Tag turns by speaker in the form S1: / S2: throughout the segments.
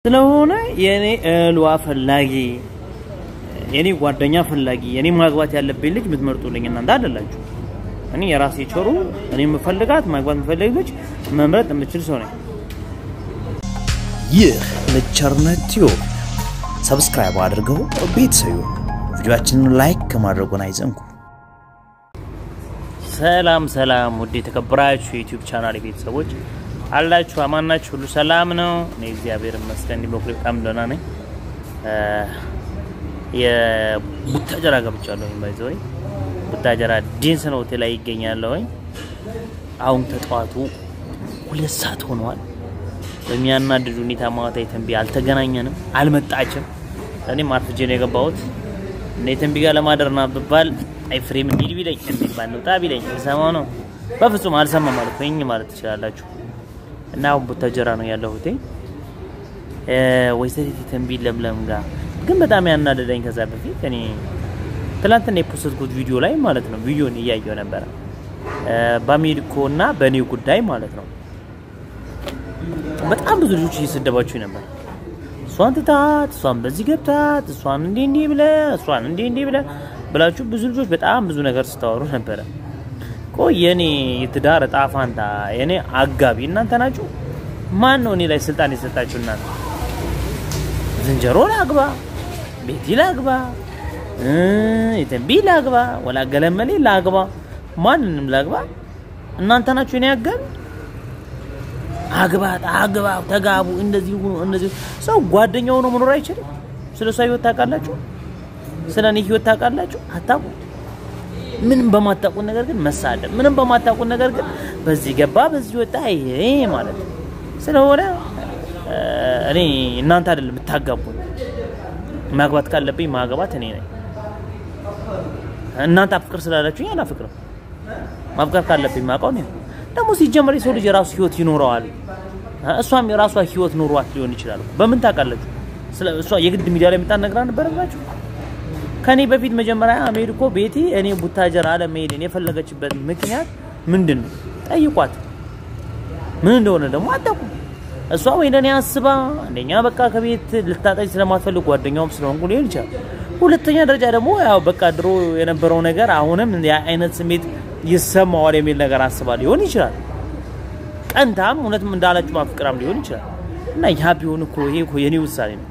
S1: ስለሆነ የኔ እህልዋ ፈላጊ የኔ ጓደኛ ፈላጊ የኔ ማግባት ያለብኝ ልጅ የምትመርጡልኝ እናንተ አይደላችሁ። እኔ የራሴ ቸሩ እኔ የምፈልጋት ማግባት የምፈልግ ልጅ መምረጥ የምችል ሰው ነኝ።
S2: ይህ ልቸርነት ቲዩብ ሰብስክራይብ አድርገው ቤተሰዩ ቪዲዮአችንን ላይክ ከማድረጉን አይዘንጉ።
S1: ሰላም ሰላም፣ ውድ የተከበራችሁ የዩቲዩብ ቻናል ቤተሰቦች አላችሁ አማናችሁ፣ ሁሉ ሰላም ነው? እኔ እግዚአብሔር ይመስገን እንዲህ በኩል በጣም ደህና ነኝ። የቡታጀራ ገብቻለሁኝ። ባይዘ ወይ ቡታጀራ ዲንስን ሆቴል ላይ ይገኛለሁኝ። አሁን ተጠዋቱ ሁለት ሰዓት ሆነዋል። በሚያናድድ ሁኔታ ማታ የተንቢ አልተገናኘንም፣ አልመጣችም። እኔም አርፍጄ ነው የገባሁት እና የተንቢ ጋር ለማደርና ብባል አይፍሬም እንሂድ ቢለኝ እንሂድ ባንወጣ ቢለኝ ልሰማው ነው። በፍጹም አልሰማም ማለት ወይኝ ማለት ትችላላችሁ። እና አሁን ቡታጀራ ነው ያለሁት ወይዘሪት የተንቢ ለምለም ጋር ግን በጣም ያናደደኝ ከዛ በፊት እኔ ትላንትና የፖስትኩት ቪዲዮ ላይ ማለት ነው ቪዲዮን እያየው ነበረ በአሜሪኮ እና በእኔ ጉዳይ ማለት ነው። በጣም ብዙ ልጆች እየሰደባችሁ ነበር። እሷን ትታት፣ እሷን በዚህ ገብታት፣ እሷን እንዲህ እንዲህ ብለ፣ እሷን እንዲህ እንዲህ ብለ ብላችሁ ብዙ ልጆች በጣም ብዙ ነገር ስታወሩ ነበረ። ቆይ የኔ የትዳር እጣ ፋንታ የኔ አጋቢ እናንተ ናችሁ። ማን ነው እኔ ላይ ስልጣን የሰጣችሁ እናንተ? ዝንጀሮ ላግባ፣ ቤቲ ላግባ፣ የተንቢ ላግባ፣ ወላ ገለመሌ ላግባ፣ ማንንም ላግባ፣ እናንተ ናችሁ እኔ አጋቢ። አግባት፣ አግባ፣ ተጋቡ፣ እንደዚህ ሁኑ፣ እንደዚህ ሰው ጓደኛው ሆኖ መኖር አይችልም። ስለ እሷ ህይወት ታውቃላችሁ? ስለ እኔ ህይወት ታውቃላችሁ? አታውቁም። ምንም በማታውቁት ነገር ግን መሳደብ፣ ምንም በማታውቁት ነገር ግን በዚህ ገባ በዚህ ወጣ ይሄ ማለት ነው። ስለሆነ እኔ እናንተ አይደለም የምታጋቡኝ። ማግባት ካለብኝ ማግባት እኔ ነኝ። እናንተ አፍቅር ስላላችሁኝ አላፍቅርም። ማፍቀር ካለብኝ ማውቀው እኔ ነኝ። ደግሞ ሲጀመር የሰው ልጅ የራሱ ህይወት ይኖረዋል። እሷም የራሷ ህይወት ኖሯት ሊሆን ይችላል። በምን ታውቃላችሁ? ስለ እሷ የግድ ሚዲያ ላይ የምጣን ነግራ ነበረባችሁ። ከኔ በፊት መጀመሪያ አሜሪኮ ቤቲ እኔ ቡታጀራ ለመሄድን የፈለገችበት ምክንያት ምንድን ነው? ጠይቋት። ምን እንደሆነ ደግሞ አታውቁም። እሷ ወይ እንደኔ አስባ አንደኛ በቃ ከቤት ልታጠጅ ስለማትፈልግ ጓደኛውም ስለሆንኩ ሊሆን ይችላል። ሁለተኛ ደረጃ ደግሞ ያው በቃ ድሮ የነበረው ነገር አሁንም ያ አይነት ስሜት ይሰማዋል የሚል ነገር አስባ ሊሆን ይችላል። ቀንታም እውነትም እንዳላችሁ ማፍቅራም ሊሆን ይችላል። እና ያ ቢሆን እኮ ይሄ እኮ የኔ ውሳኔ ነው።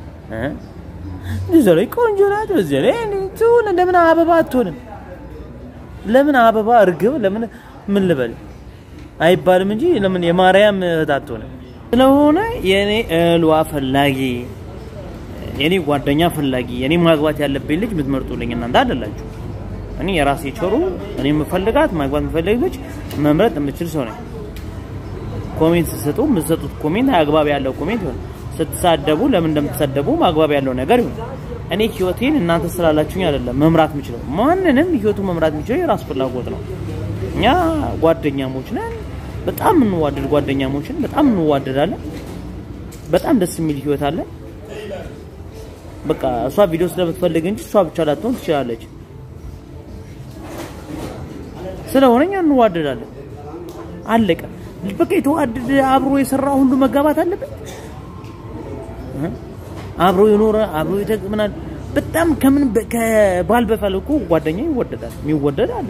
S1: እዛ ላይ ቆንጆ ናት። በዚህ ላይ ትሁን ለምን አበባ አትሆንም? ለምን አበባ እርግብ ለምን ምን ልበል አይባልም እንጂ ለምን የማርያም እህት አትሆንም? ስለሆነ የኔ እህልዋ ፈላጊ የኔ ጓደኛ ፈላጊ የኔ ማግባት ያለብኝ ልጅ የምትመርጡልኝ እናንተ አይደላችሁ። እኔ የራሴ ቸሩ እኔ የምፈልጋት ማግባት የምፈልግ ልጅ መምረጥ የምችል ሰው ነኝ። ኮሜንት ስትሰጡ የምትሰጡት ኮሜንት አግባብ ያለው ኮሜንት ይሆን። ስትሳደቡ ለምን እንደምትሳደቡ ማግባብ ያለው ነገር ይሁን። እኔ ህይወቴን እናንተ ስላላችሁኝ አይደለም መምራት የምችለው። ማንንም ህይወቱ መምራት የሚችለው የራሱ ፍላጎት ነው። እኛ ጓደኛሞች ነን። በጣም እንዋደድ ጓደኛሞችን በጣም እንዋደዳለን። በጣም ደስ የሚል ህይወት አለን። በቃ እሷ ቪዲዮ ስለምትፈልግ እንጂ እሷ ብቻ ላትሆን ትችላለች። ስለሆነ እኛ እንዋደዳለን። አለቀ። በቃ የተዋደደ አብሮ የሰራ ሁሉ መጋባት አለበት። አብሮ የኖረ አብሮ ይተግምናል። በጣም ከምን ከባል በፈል እኮ ጓደኛ ይወደዳል። የሚወደድ አለ።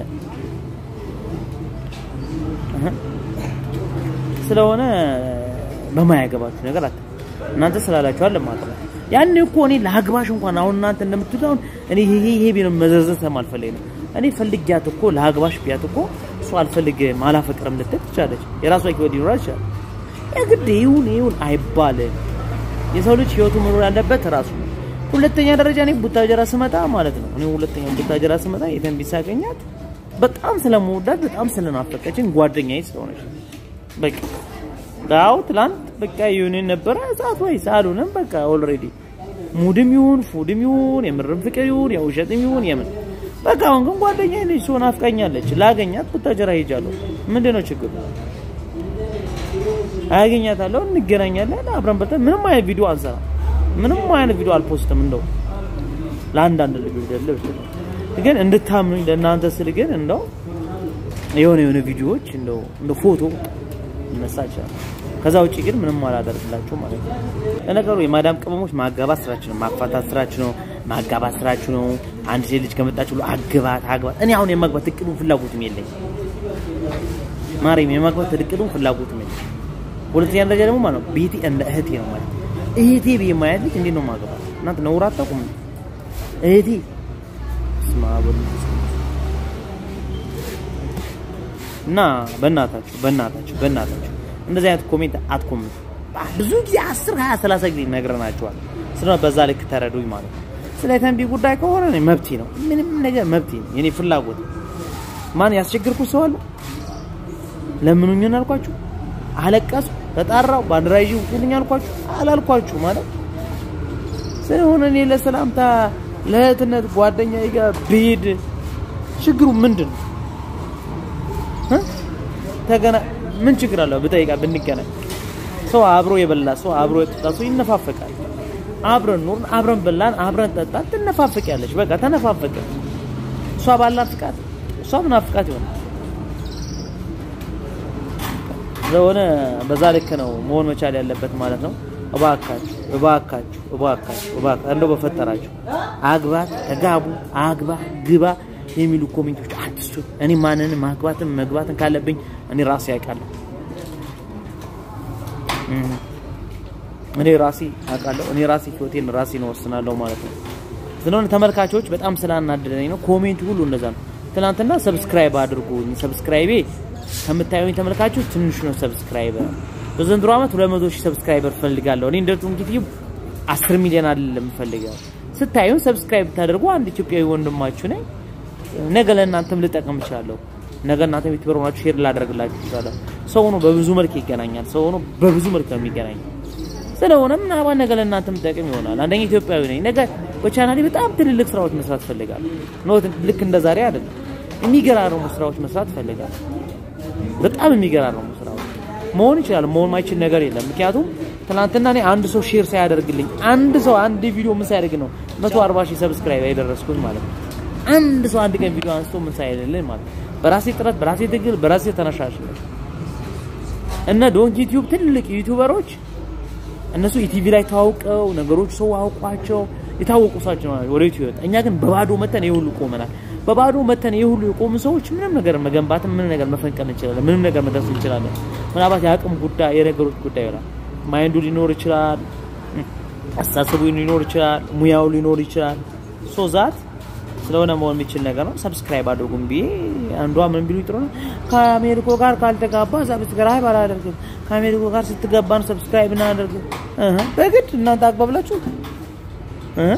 S1: ስለሆነ በማያገባችሁ ነገር አት እናንተ ስላላችሁ አለ ማለት ነው። ያን እኮ እኔ ለአግባሽ እንኳን አሁን እናንተ እንደምትሉት አሁን እኔ ይሄ ይሄ ቢሆን መዘዘት ስለማልፈልግ ነው። እኔ ፈልጊያት እኮ ለአግባሽ ቢያት እኮ እሱ አልፈልግም አላፈቅርም ልትል ትችላለች። የራሷ ህይወት ሊኖራት ይችላል። የግድ ይሁን ይሁን አይባልም። የሰው ልጅ ህይወቱ መኖር ያለበት ራሱ ነው። ሁለተኛ ደረጃ እኔ ቡታጀራ ስመጣ ማለት ነው እኔ ሁለተኛ ቡታጀራ ስመጣ የተንቢ ሳገኛት በጣም ስለመወዳት በጣም ስለናፈቀችን ጓደኛዬ ስለሆነች በቃ ዳው ትላንት በቃ ይሁን ነበረ ሰዓት ወይ ሳሉንም በቃ ኦልሬዲ ሙድም ይሁን ፉድም ይሁን የምርም ፍቅር ይሁን የውሸትም ይሁን የምን በቃ አሁን ግን ጓደኛዬ ነች። ሰው ናፍቃኛለች። ላገኛት ቡታጀራ ሄጃለሁ። ምንድነው ችግሩ? አያገኛታለሁ፣ እንገናኛለን፣ አብረን በልተን ምንም አይነት ቪዲዮ አንሰራ፣ ምንም አይነት ቪዲዮ አልፖስትም። እንደው ለአንዳንድ ልጆች ደልብ ግን እንድታምኑኝ ለእናንተ ስል ግን እንደው የሆነ የሆነ ቪዲዮዎች እንደው እንደ ፎቶ ይነሳ ይችላል። ከዛ ውጭ ግን ምንም አላደርግላችሁ ማለት ነው። ለነገሩ የማዳም ቅመሞች ማጋባት ስራችሁ ነው፣ ማፋታት ስራችሁ ነው፣ ማጋባት ስራችሁ ነው። አንድ ሴት ልጅ ከመጣች ብሎ አግባት አግባት። እኔ አሁን የማግባት እቅዱም ፍላጎትም የለኝ ማርያም፣ የማግባት እቅዱም ፍላጎትም የለኝ። ሁለተኛ ደረጃ ደግሞ ማለት ነው ቤቴ እንደ እህቴ ነው ማለት እህቴ ብዬ ማየት ልጅ እንዴት ነው ማገባት? እናንተ ነውር አታውቁም? እህቴ ስማ እና በእናታችሁ በእናታችሁ በእናታችሁ እንደዚህ አይነት ኮሜንት አትኮምቱ። ብዙ ጊዜ አስር ሀያ ሰላሳ ጊዜ ነግረናቸዋል። ስለሆነ በዛ ልክ ተረዱኝ ማለት ነው። ስለ ተንቢ ጉዳይ ከሆነ እኔ መብቴ ነው፣ ምንም ነገር መብቴ ነው፣ የኔ ፍላጎት። ማን ያስቸግርኩ ሰው አለ? ለምኑኝን አልኳችሁ? አለቀሱ፣ ተጣራው፣ ባንዲራ ይዤ ውጡልኝ አልኳችሁ? አላልኳችሁ ማለት ስለሆነ እኔ ለሰላምታ ለእህትነት ጓደኛዬ ጋር ብሄድ ችግሩ ምንድን ነው? ተገና ምን ችግር አለው? ብጠይቃ ብንገናኝ ሰው አብሮ የበላ ሰው አብሮ የጠጣ ሰው ይነፋፈቃል። አብረን ኑርን፣ አብረን በላን፣ አብረን ጠጣን፣ ትነፋፈቂያለች። በቃ ተነፋፈቀ። እሷ ባላት ፍቃድ እሷ ምናፍቃት ይሆናል። ስለሆነ በዛ ልክ ነው መሆን መቻል ያለበት ማለት ነው። እባካችሁ እባካችሁ እባካችሁ እባካችሁ እንደው በፈጠራችሁ አግባት፣ ተጋቡ፣ አግባ፣ ግባ የሚሉ ኮሜንቶች አትስጡ። እኔ ማንንም ማግባትን መግባትን ካለብኝ እኔ ራሴ ያውቃለሁ። እኔ ራሴ አውቃለሁ። እኔ ራሴ ህይወቴን ራሴ ነው ወስናለሁ ማለት ነው። ስለሆነ ተመልካቾች በጣም ስላናደደኝ ነው። ኮሜንቱ ሁሉ እንደዛ ነው። ትናንትና ሰብስክራይብ አድርጉኝ። ሰብስክራይቤ ከምታዩኝ ተመልካቾች ትንሹ ነው። ሰብስክራይበር በዘንድሮ ዓመት 200 ሺህ ሰብስክራይበር ፈልጋለሁ። እኔ እንደ ቱንኪት 10 ሚሊዮን አይደለም ፈልጋለሁ። ስታዩን ሰብስክራይብ ብታደርጉ አንድ ኢትዮጵያዊ ወንድማችሁ ነኝ። ነገ ለእናንተም ልጠቀም እችላለሁ። ነገ እናንተም ዩቲዩበር ሆናችሁ ሼር ላደርግላችሁ እችላለሁ። ሰው ሆኖ በብዙ መልክ ይገናኛል። ሰው ሆኖ በብዙ መልክ ነው የሚገናኘው። ስለሆነ ምናልባት ነገ ለእናንተም ጠቅም ይሆናል። አንደኛ ኢትዮጵያዊ ነኝ። ነገ በቻናሌ በጣም ትልልቅ ስራዎች መስራት እፈልጋለሁ። ኖት ልክ እንደ ዛሬ አይደለም። የሚገራረሙ ስራዎች መስራት እፈልጋለሁ። በጣም የሚገራረሙ ስራዎች መሆን ይችላል። መሆን ማይችል ነገር የለም። ምክንያቱም ትናንትና እኔ አንድ ሰው ሼር ሳያደርግልኝ አንድ ሰው አንድ ቪዲዮ ምን ሳያደርግ ነው 140 ሺህ ሰብስክራይብ የደረስኩት ማለት ነው። አንድ ሰው አንድ ቀን ቪዲዮ አንስቶ ምን ሳይልልኝ ማለት ነው። በራሴ ጥረት፣ በራሴ ትግል፣ በራሴ ተነሳሽነት እነ ዶንኪ ዩቲዩብ ትልቅ ዩቲዩበሮች እነሱ ኢቲቪ ላይ ታውቀው ነገሮች ሰው አውቋቸው የታወቁ ሰዎች ነው ወደ ዩቲዩብ ወጣ። እኛ ግን በባዶ መተን ይሄ ሁሉ ቆመናል። በባዶ መተን ይሄ ሁሉ የቆሙ ሰዎች ምንም ነገር መገንባትም ምንም ነገር መፈንቀል እንችላለን። ምንም ነገር መድረስ እንችላለን። ምናልባት የአቅም ጉዳይ የነገሮች ጉዳይ ይሆናል። ማይንዱ ሊኖር ይችላል፣ አስተሳሰቡ ሊኖር ይችላል፣ ሙያው ሊኖር ይችላል። ሶ ዛት ስለሆነ መሆን የሚችል ነገር ነው። ሰብስክራይብ አድርጉም ብዬ አንዷ ምን ቢሉ ጥሩ ነው። ከአሜሪኮ ጋር ካልተጋባ ሰብስክራይብ አላደርግም። ከአሜሪኮ ጋር ስትገባን ሰብስክራይብ እናደርግ እህ በግድ እናንተ አግባብላችሁ እህ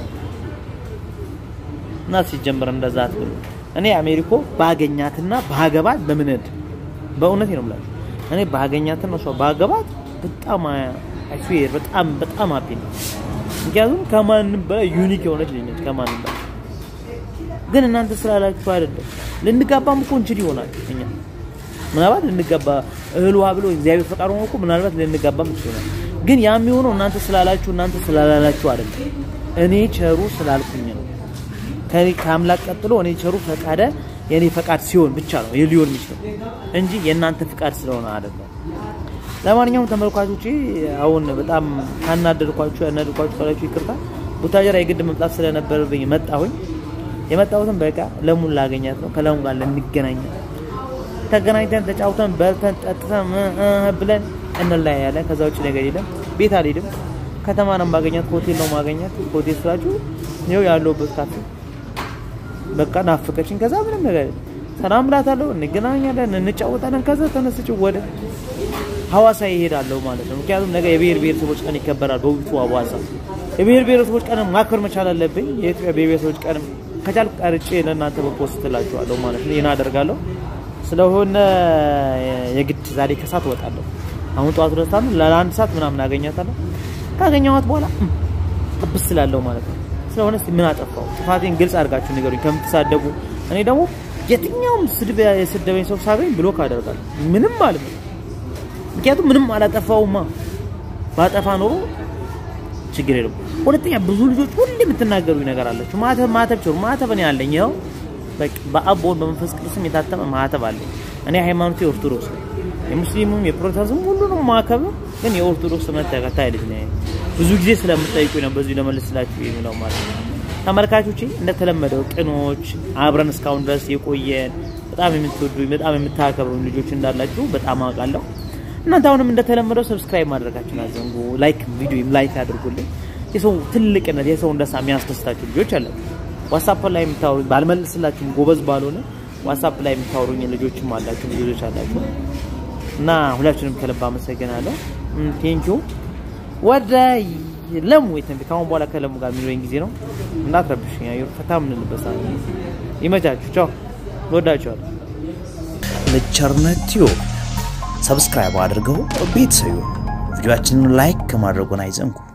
S1: እና ሲጀምር እንደዛ አትበሉ። እኔ አሜሪኮ ባገኛትና ባገባት በምንድ በእውነት ነው የምላችሁ። እኔ ባገኛትና እሷ ባገባት በጣም አይፌር በጣም በጣም አፒ ነው። ምክንያቱም ከማንም በላይ ዩኒክ የሆነች ልጅ ነች ከማንም በላይ ግን እናንተ ስላላችሁ አይደለም። ልንጋባም እኮ እንችል ይሆናል እኛ ምናልባት ልንጋባ እህል ውሃ ብሎ እግዚአብሔር ፈቃድ ሆኖ እኮ ምናልባት ልንጋባም ይችላል። ግን ያ የሚሆነው እናንተ ስላላችሁ እናንተ ስላላላችሁ አይደለም። እኔ ቸሩ ስላልኩኝ ነው። ከኔ ከአምላክ ቀጥሎ እኔ ቸሩ ፈቃደ የኔ ፈቃድ ሲሆን ብቻ ነው ሊሆን የሚችለው እንጂ የእናንተ ፈቃድ ስለሆነ አይደለም። ለማንኛውም ተመልካቾቼ አሁን በጣም ካናደድኳችሁ ያናደድኳችሁ ካላችሁ ይቅርታ። ቡታጀራ የግድ መምጣት ስለነበረብኝ መጣሁኝ። የመጣሁትን በቃ ለሙን ላገኛት ነው። ከለሙ ጋር ልንገናኝ ተገናኝተን ተጫውተን በልተን ጠጥተን ብለን እንለያያለን። ከዛ ውጭ ነገር የለም። ቤት አልሄድም። ከተማ ነው ማገኛት፣ ሆቴል ነው ማገኛት። ሆቴል ስላችሁ ይኸው ያለሁበት ካፌ በቃ ናፍቀችኝ። ከዛ ምንም ነገር ሰላም እላታለሁ፣ እንገናኛለን፣ እንጫወታለን። ከዛ ተነስቼ ወደ ሐዋሳ ይሄዳለሁ ማለት ነው። ምክንያቱም ነገ የብሔር ብሔረሰቦች ቀን ይከበራል በውቢቱ ሐዋሳ። የብሔር ብሔረሰቦች ቀን ማክበር መቻል አለብኝ። የኢትዮጵያ ብሔር ብሔረሰቦች ቀን ከቻልኩ ቀርጬ ለእናንተ በፖስት እላችኋለሁ ማለት ነው። ይህን አደርጋለሁ። ስለሆነ የግድ ዛሬ ከሰዓት እወጣለሁ። አሁን ጠዋት ሁለት ሰዓት ነው። ለአንድ ሰዓት ምናምን አገኛታለሁ። ካገኘኋት በኋላ ጥብስ ስላለሁ ማለት ነው። ስለሆነ እስኪ ምን አጠፋው? ጥፋቴን ግልጽ አድርጋችሁ ንገሩኝ ከምትሳደቡ። እኔ ደግሞ የትኛውም ስድብ የሰደበኝ ሰው ሳገኝ ብሎክ አደርጋለሁ። ምንም ማለት ነው። ምክንያቱም ምንም አላጠፋውማ። ባጠፋ ኖሮ ችግር የለም። ሁለተኛ ብዙ ልጆች ሁሌ የምትናገሩኝ ነገር አላችሁ። ማተብ ማተብ ችሩ ማተብ እኔ አለኝ። ይኸው በቃ በአብ በወልድ በመንፈስ ቅዱስም የታተመ ማተብ አለኝ። እኔ ሃይማኖቴ ኦርቶዶክስ ነው። የሙስሊሙም የፕሮቴስታንቱም ሁሉንም ማከብር ግን የኦርቶዶክስ እምነት ተከታይ ልጅ ነኝ። ብዙ ጊዜ ስለምጠይቁ ነው በዚሁ ለመልስላችሁ የሚለው ማለት ነው። ተመልካቾቼ እንደተለመደው ቅኖች አብረን እስካሁን ድረስ የቆየን በጣም የምትወዱኝ በጣም የምታከብሩኝ ልጆች እንዳላችሁ በጣም አውቃለሁ። እናንተ አሁንም እንደተለመደው ሰብስክራይብ ማድረጋችሁን አዘንጉ። ላይክ ቪዲዮም ላይክ አድርጉልኝ። የሰው ትልቅነት የሰውን ደስታ የሚያስደስታችሁ ልጆች አላችሁ። ዋትሳፕ ላይ የምታወሩኝ ባልመልስላችሁም ጎበዝ ባልሆነ ዋትሳፕ ላይ የምታወሩኝ ልጆችም አላችሁ ልጆች አላችሁ እና ሁላችንም ከልብ አመሰግናለሁ። ቴንኪው ወደ ለሙ የተንቢ ከአሁን በኋላ ከለሙ ጋር የሚኖረኝ ጊዜ ነው። እንዳትረብሽኝ አየሩ ፈታ የምንልበት ሰዓት ነው። ይመቻችሁ። ቻው። እወዳችኋለሁ።
S2: ለቸርነት ቲዩብ ሰብስክራይብ አድርገው ቤተሰዩ ቪዲዮአችንን ላይክ ከማድረጉን አይዘንጉ።